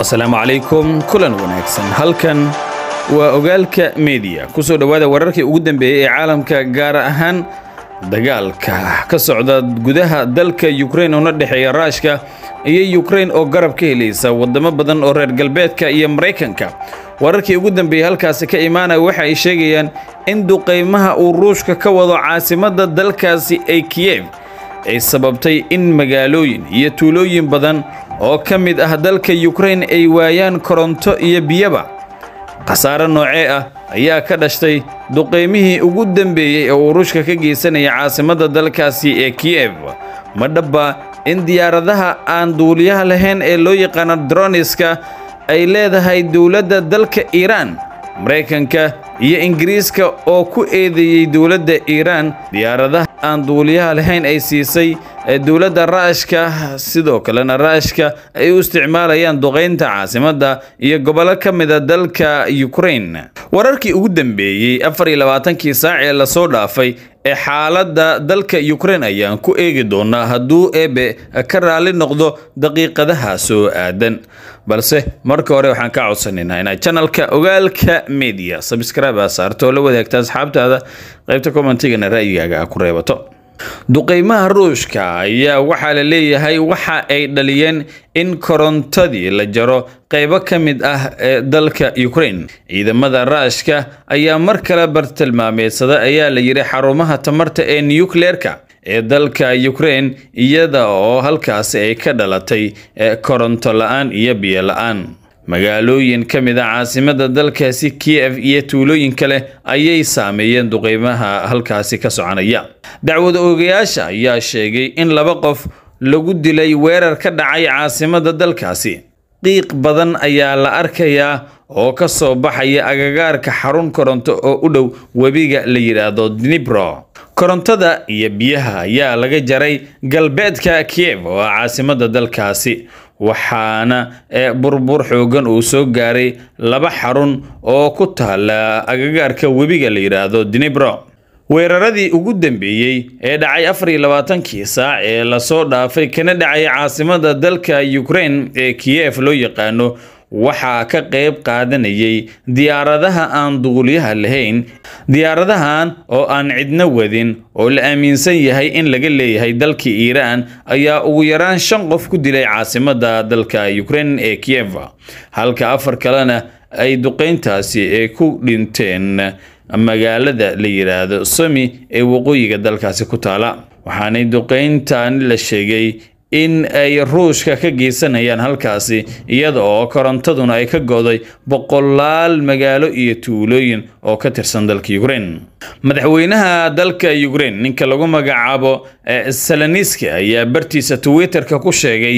asalaamu calaykum kulan wanaagsan halkan waa ogaalka mediya ku soo dhowaada wararkii ugu dambeeyey ee caalamka gaar ahaan dagaalka ka socda gudaha dalka yukrain una dhexeeya raashka iyo yukrain oo garab ka helaysa wadamo badan oo reer galbeedka iyo maraykanka wararkii ugu dambeeyey halkaasi ka imaanaya waxa ay sheegayaan in duqaymaha uu ruushka ka wado caasimadda dalkaasi ee kiyev ay sababtay in magaalooyin iyo tuulooyin badan oo ka mid ah dalka yukrain ay waayaan koronto iyo biyaba khasaare noocee ah ayaa ka dhashtay duqaymihii ugu dambeeyey ee uu ruushka ka geysanaya caasimadda dalkaasi ee kiyev ma dhabba in diyaaradaha aan duuliyaha lahayn ee loo yaqaano droniska ay leedahay dowladda dalka iiraan maraykanka iyo ingiriiska oo ku eedeeyey dowladda iiraan diyaaradaha aan duuliyaha lahayn ay siisay dowladda raashka sidoo kalena raashka ay u isticmaalayaan duqaynta caasimadda iyo gobollo ka mida dalka yukrain wararkii ugu dambeeyey afar iyo labaatankii saac ee lasoo dhaafay ee xaaladda dalka yukrain ayaan ku eegi doonaa hadduu eebe ka raalli noqdo daqiiqadaha soo aadan balse marka hore waxaan ka codsanaynaa inaad janalka ogaalka media sabscribe aa saarto oo la wadaagta asxaabtaada qaybta commentigana ra'yigaaga a ku reebato duqaymaha ruushka ayaa waxaa la leeyahay waxa ay dhaliyeen in korontadii la jaro qaybo ka mid ah ee dalka yukrain ciidamada raashka ayaa mar kale bartilmaameedsada ayaa la yidhi xarumaha tamarta ee nukleerka ee dalka yukrain iyada oo halkaasi ay ka dhalatay koronto la-aan iyo biyo la-aan magaalooyin ka mid a caasimadda dalkaasi kiyev iyo tuulooyin kale ayay saameeyeen duqeymaha halkaasi ka soconaya dacwad oogayaasha ayaa sheegay in laba qof lagu dilay weerar ka dhacay caasimadda dalkaasi qiiq badan ayaa la arkayaa oo ka soo baxaya agagaarka xarun koronto oo u dhow webiga la yidhaahdo dnibro korontada iyo biyaha ayaa laga jaray galbeedka kiyev oo ah caasimadda dalkaasi waxaana burbur xoogan uu soo gaaray laba xarun oo ku taala agagaarka webiga la yidhaahdo dnibro weeraradii ugu dambeeyey ee dhacay afar iyo labaatankii saac ee lasoo dhaafay kana dhacay caasimadda dalka yukrain ee kiyev loo yaqaano waxaa ka qayb qaadanayay diyaaradaha aan duuliyaha lahayn diyaaradahan oo aan cidno wadin oo la aaminsan yahay in laga leeyahay dalka iiraan ayaa ugu yaraan shan qof ku dilay caasimadda dalka yukrain ee kiyev halka afar kalena ay duqayntaasi ee ku dhinteen magaalada la yidhaahdo somi ee waqooyiga dalkaasi ku taala waxaanay duqayntan la sheegay in ay ruushka ka geysanayaan halkaasi iyada oo korontaduna ay ka go'day boqolaal magaalo iyo tuulooyin oo ka tirsan dalka yukrain madaxweynaha dalka yukrain ninka lagu magacaabo saloniski ayaa bartiisa twitterka ku sheegay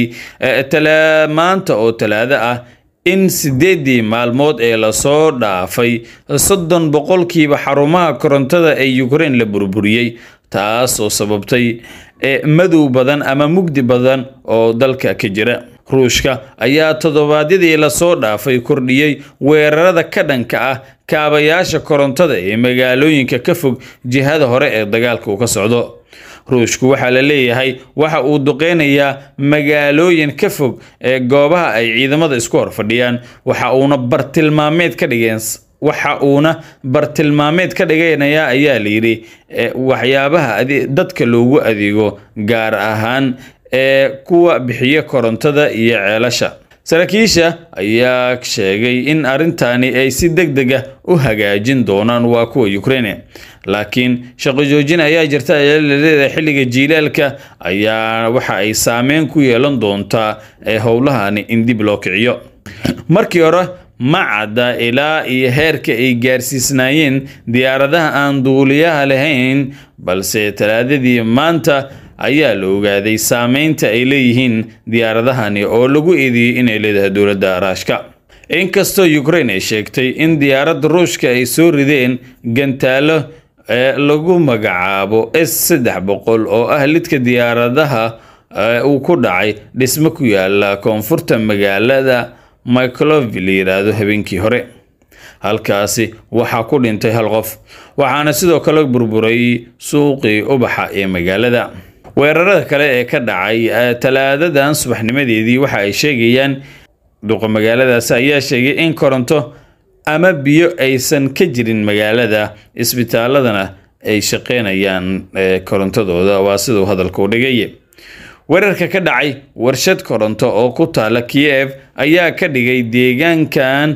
maanta oo talaado ah in sideedii maalmood ee lasoo dhaafay soddon boqolkiiba xarumaha korontada ee yukrain la burburiyey taas oo sababtay madow badan ama mugdi badan oo dalka ka jira ruushka ayaa toddobaadyadii lasoo dhaafay kordhiyey weerarada ka dhanka ah kaabayaasha korontada ee magaalooyinka ka fog jihada hore ee dagaalka uu ka socdo ruushku waxaa la leeyahay waxa uu duqeynayaa magaalooyin ka fog ee goobaha ay ciidamada isku hor fadhiyaan waxa uuna bartilmaameed ka dhigeen waxa uuna bartilmaameed ka dhiganayaa ayaa layidhi waxyaabaha dadka loogu adeego gaar ahaan ee kuwa bixiya korontada iyo ceelasha saraakiisha ayaa sheegay in arrintani ay si deg deg ah u hagaajin doonaan waa kuwa yukraine laakiin shaqo joojin ayaa jirta ayaa laleedahay xilliga jiilaalka ayaa waxa ay saameyn ku yeelan doontaa ee howlahani in dib loo kiciyo markii hore ma cadda ilaa iyo heerka ay gaarsiisnaayeen diyaaradaha aan duuliyaha lahayn balse talaadadii maanta ayaa la ogaaday saameynta ay leeyihiin diyaaradahani oo lagu eedeeyey inay leedahay dowladda raashka inkastoo yukrain ay sheegtay in diyaaradda ruushka ay soo rideen gantaalo ee lagu magacaabo s saddex boqol oo ah lidka diyaaradaha uu ku dhacay dhismo ku yaala koonfurta magaalada miclovi la yidhaahdo habeenkii hore halkaasi waxaa ku dhintay hal qof waxaana sidoo kale burburay suuqii ubaxa ee magaalada weerarada kale ee ka dhacay talaadadan subaxnimadeedii waxa ay sheegayaan duqa magaaladaasi ayaa sheegay in koronto ama biyo aysan ka jirin magaalada isbitaaladana ay shaqeynayaan korontadooda waa siduu hadalka u dhigay weerarka ka dhacay warshad koronto oo ku taala kiyev ayaa ka dhigay deegaankan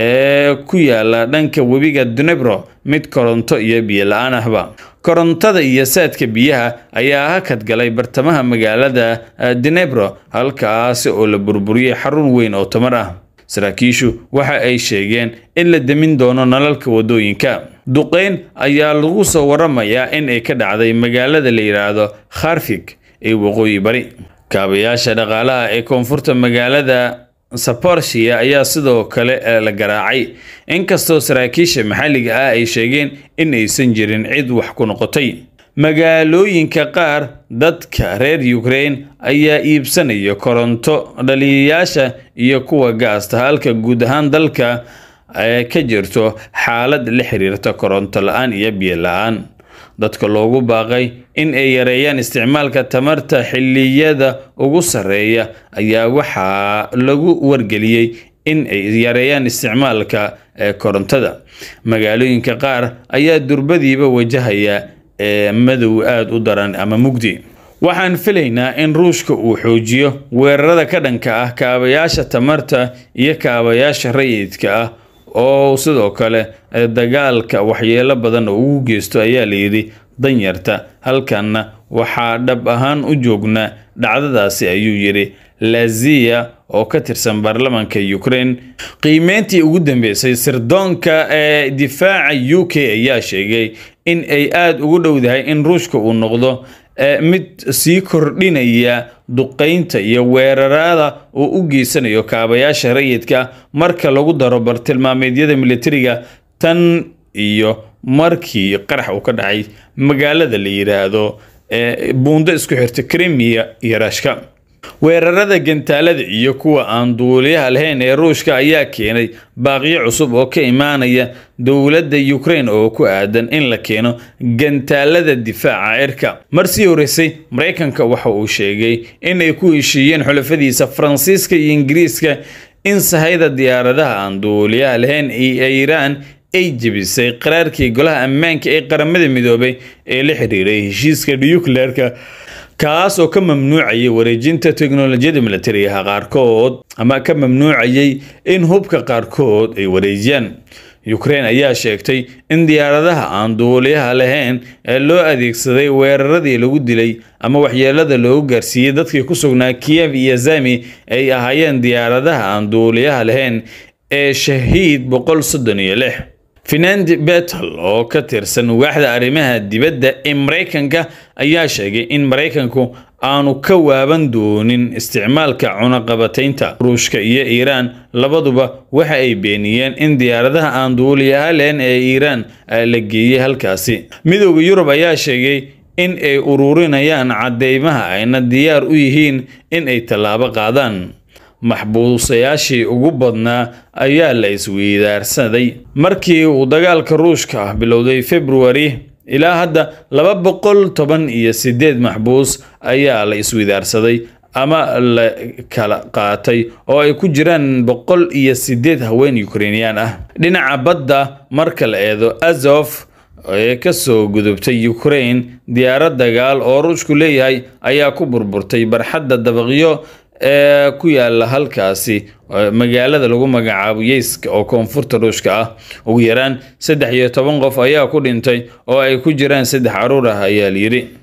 ee ku yaala dhanka webiga dunebro mid koronto iyo biyo la-aan ahba korontada iyo saadka biyaha ayaa hakad galay bartamaha magaalada dunebro halkaasi oo la burburiyey xarun weyn oo tamar ah saraakiishu waxa ay sheegeen in la demin doono nalalka wadooyinka duqeyn ayaa lagu soo waramayaa in ay ka dhacday magaalada la yidhaahdo kharfig ee waqooyi bari kaabayaasha dhaqaalaha ee koonfurta magaalada saporshia ayaa sidoo kale la garaacay inkastoo saraakiisha maxalliga ah ay sheegeen in aysan jirin cid wax ku noqotay magaalooyinka qaar dadka reer ukraine ayaa iibsanaya koronto dhaliyayaasha iyo kuwa gaasta halka guud ahaan dalka ka jirto xaalad la xiriirta koronto la-aan iyo biyo la-aan dadka loogu baaqay in ay yareeyaan isticmaalka tamarta xilliyada ugu sarreeya ayaa waxaa lagu wargeliyey in ay yareeyaan isticmaalka korontada magaalooyinka qaar ayaa durbadiiba wajahaya madow aada u daran ama mugdi waxaan filaynaa in ruushka uu xoojiyo weerarada ka dhanka ah kaabayaasha tamarta iyo kaabayaasha rayidka ah oo sidoo kale dagaalka waxyeelo badan oo ugu geysto ayaa layidhi danyarta halkanna waxaa dhab ahaan u joognaa dhacdadaasi ayuu yidhi laziya oo ka tirsan baarlamaanka ukraine qiimeyntii ugu dambeysay sirdoonka ee difaaca u k ayaa sheegay in ay aada ugu dhowdahay in ruushka uu noqdo mid sii kordhinaya duqeynta iyo weerarada uu u geysanayo kaabayaasha rayidka marka lagu daro bartilmaameedyada militariga tan iyo markii qarax uu ka dhacay magaalada la yidhaahdo buundo isku xirta krimiya iyo rashka weerarada gantaalada iyo kuwa aan duuliyaha lahayn ee ruushka ayaa keenay baaqyo cusub oo ka imaanaya dowladda ukraine oo ku aadan in la keeno gantaalada difaaca cirka marsii horeysay maraykanka waxa uu sheegay inay ku heshiiyeen xulafadiisa faransiiska iyo ingiriiska in sahayda diyaaradaha aan duuliyaha lahayn ee iiraan ay jebisay qaraarkii golaha ammaanka ee qaramada midoobay ee la xiriiray heshiiska nucleerka kaas oo ka mamnuucayay wareejinta teknolojiyada militarigaha qaarkood ama ka mamnuucayay in hubka qaarkood ay wareejiyaan ukraine ayaa sheegtay in diyaaradaha aan duuliyaha lahayn ee loo adeegsaday weeraradii lagu dilay ama waxyeelada loogu gaarsiiyey dadkii ku sugnaa kiyev iyo zami ay ahaayeen diyaaradaha aan duuliyaha lahayn ee shahiid boqol soddon iyo lix finandi betel oo ka tirsan waaxda arrimaha dibadda ee maraykanka ayaa sheegay in maraykanku aanu ka waaban doonin isticmaalka cunaqabataynta ruushka iyo iiraan labaduba waxa ay beeniyeen in diyaaradaha aan duuliyaha leen ee iiraan la geeyey halkaasi midooda yurub ayaa sheegay in ay ururinayaan cadeymaha ayna diyaar u yihiin in ay tallaabo qaadaan maxbuusayaashii ugu badnaa ayaa la isweydaarsaday markii uu dagaalka ruushka ah bilowday februari ilaa hadda laba boqol toban iyo sideed maxbuus ayaa la isweydaarsaday ama la kala qaatay oo ay ku jiraan boqol iyo sideed haween ukrainiyaan ah dhinaca badda marka la eedo azof ee kasoo gudubtay ukraine diyaarad dagaal oo ruushku leeyahay ayaa ku burburtay barxadda dabaqyo ee ku yaala halkaasi magaalada lagu magacaabo yeyska oo koonfurta ruushka ah ugu yaraan saddex iyo toban qof ayaa ku dhintay oo ay ku jiraan saddex caruur ah ayaa layidhi